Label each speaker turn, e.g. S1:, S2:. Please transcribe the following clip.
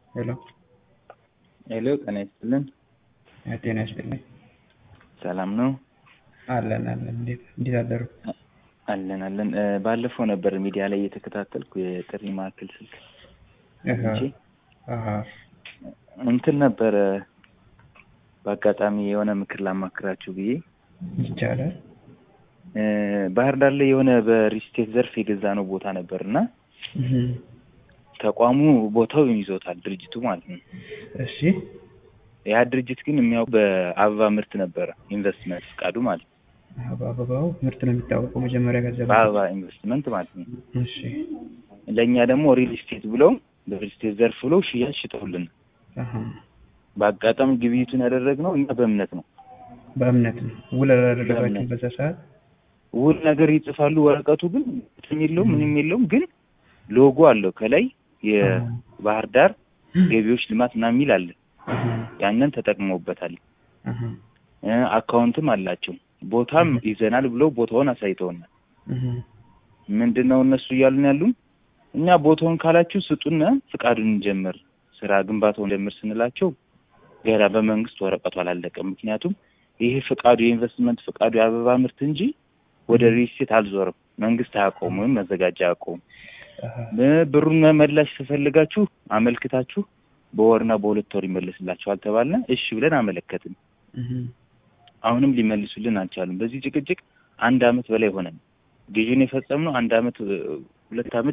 S1: ሄሎ
S2: ሄሎ ጤና ይስጥልን።
S1: ጤና ይስጥልኝ።
S2: ሰላም ነው?
S1: አለን አለን። እንዴት እንዴት አደሩ?
S2: አለን አለን። እ፣ ባለፈው ነበር ሚዲያ ላይ እየተከታተልኩ የጥሪ ማዕከል ስልክ
S1: እህ፣
S2: እንጂ
S1: አሃ
S2: እንትን ነበረ በአጋጣሚ የሆነ ምክር ላማክራችሁ ብዬ
S1: ይቻላል።
S2: እ፣ ባህር ዳር ላይ የሆነ በሪስቴት ዘርፍ የገዛ ነው ቦታ ነበር እና
S1: እህ፣
S2: ተቋሙ ቦታው ይዞታል ድርጅቱ ማለት ነው።
S1: እሺ
S2: ያ ድርጅት ግን የሚያው በአበባ ምርት ነበረ ኢንቨስትመንት ፍቃዱ ማለት ነው።
S1: አዎ፣ በአበባው ምርት ነው የሚታወቀው መጀመሪያ ገንዘብ
S2: በአበባ ኢንቨስትመንት ማለት ነው።
S1: እሺ
S2: ለእኛ ደግሞ ሪል ስቴት ብለው በሪል ስቴት ዘርፍ ብለው ሽያጭ ሽጠውልን
S1: አሃ
S2: በአጋጣሚ ግብይቱን ያደረግነው እኛ በእምነት ነው።
S1: በእምነት ነው ውል አላደረጋችሁም
S2: በእምነት።
S1: በዛ ሰዓት?
S2: ውል ነገር ይጽፋሉ፣ ወረቀቱ ግን እንትን የለውም ምንም የለውም። ግን ሎጎ አለው ከላይ የባህር ዳር ገቢዎች ልማት ምናምን የሚል አለ።
S1: አሃ
S2: ያንን ተጠቅመውበታል።
S1: አሃ
S2: እ፣ አካውንትም አላቸው። ቦታም ይዘናል ብለው ቦታውን አሳይተውናል።
S1: እህ፣
S2: ምንድን ነው እነሱ እያሉን ያሉን እኛ ቦታውን ካላችሁ ስጡን፣ ፍቃዱን እንጀምር፣ ስራ ግንባታውን እንጀምር ስንላቸው ገና በመንግስት ወረቀቱ አላለቀም። ምክንያቱም ይሄ ፍቃዱ የኢንቨስትመንት ፍቃዱ የአበባ ምርት እንጂ ወደ ሪልስቴት አልዞርም። መንግስት አያውቀውም ወይም መዘጋጃ አያውቀውም።
S1: አሃ
S2: እ፣ ብሩን መመላሽ ተፈልጋችሁ አመልክታችሁ በወርና በሁለት ወር ይመለስላችኋል ተባልነ። እሺ ብለን አመለከትን።
S1: እህ፣
S2: አሁንም ሊመልሱልን አልቻሉም። በዚህ ጭቅጭቅ አንድ አመት በላይ ሆነን ግዢውን የፈጸምነው አንድ አመት እ፣ ሁለት አመት